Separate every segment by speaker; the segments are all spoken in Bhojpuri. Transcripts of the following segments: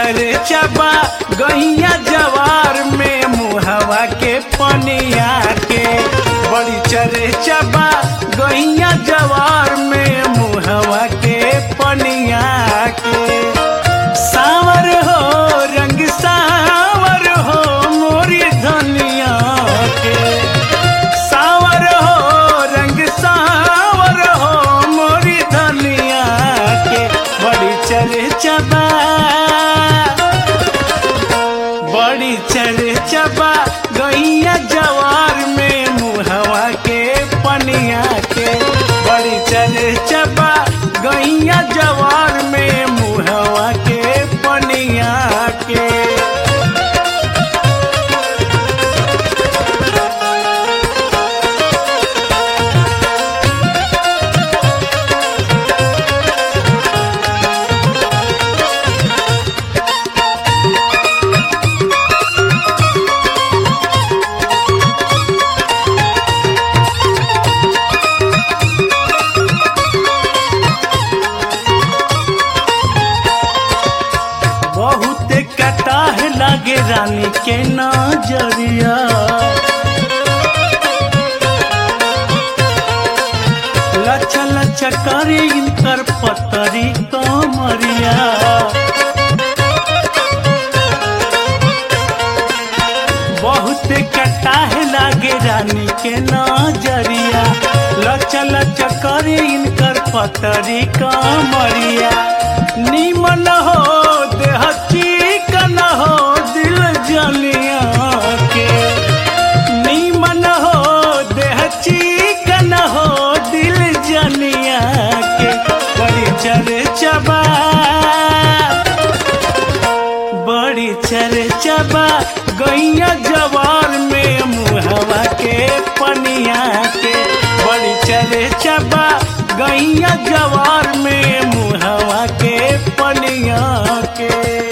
Speaker 1: चर्चा बा गैया जवार में मुहवा के पनिया के बड़ी चर्चा बा गैया जवार में मुहवा के पनिया के सावर हो रंग सावर हो मोरी धनिया के सावर हो रंग सावर हो मोरी धनिया के बड़ी चर्चा बा बड़ी चर्चा बा गैया जवार में मुहवा के पनिया के बड़ी चर्चा बा गैया जवार में मुहवा के पनिया के बहुत कटाह लागे रानी के नजरिया लच्छा लच्छा करे इनकर पतरी कमरिया बहुत कटाह लागे रानी के नजरिया लच्छा लच्छा करे इनकर पतरी कमरिया निमन हो देह चिकन हो दिल जलिया के निमन हो देह चिकन हो दिल जलिया के बड़ी चर्चा बा बड़ी चर्चा बा गैया जवार में मुहवा के पनिया के बड़ी चर्चा बा गैया जवार में मुहवा के पनिया के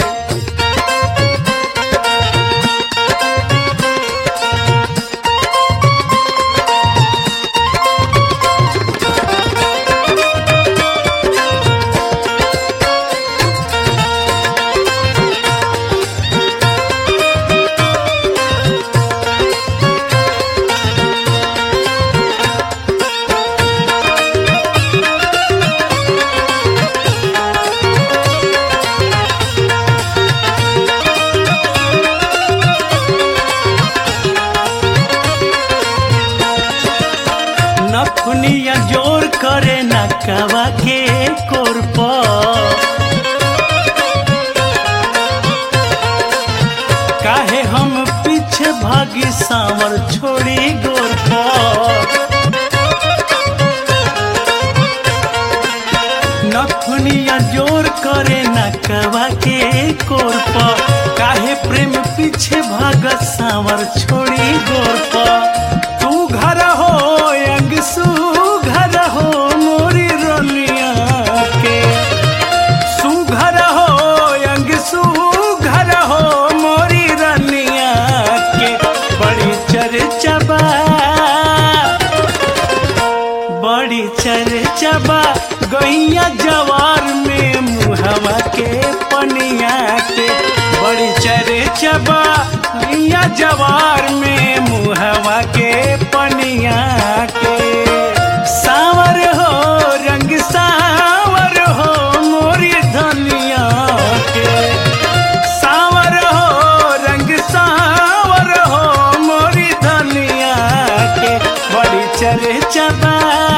Speaker 1: नखुनिया जोर करे नकवा के कोरप काहे हम पीछे भागी सावर छोड़ी गोर नखुनिया जोर करे नकवा के कोरप काहे प्रेम पीछे भागत सावर छोड़ी गोर तू घर हो अंग सू घर हो मोरी रलिया के सुघर हो अंग सुघर हो मोरी रलिया के बड़ी चर्चा बा बड़ी चर्चा बा गैया जवार में मुहवा के पनिया के बड़ी चर्चा बा गैया जवार में मुहवा के पनिया के सावर हो रंग सावर हो मोरी धनिया के सावर हो रंग सावर हो मोरी धनिया के बड़ी चर्चा बा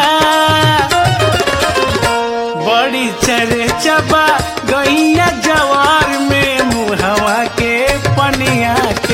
Speaker 1: बड़ी चर्चा बा गैया जवार में मुहवा के पनिया के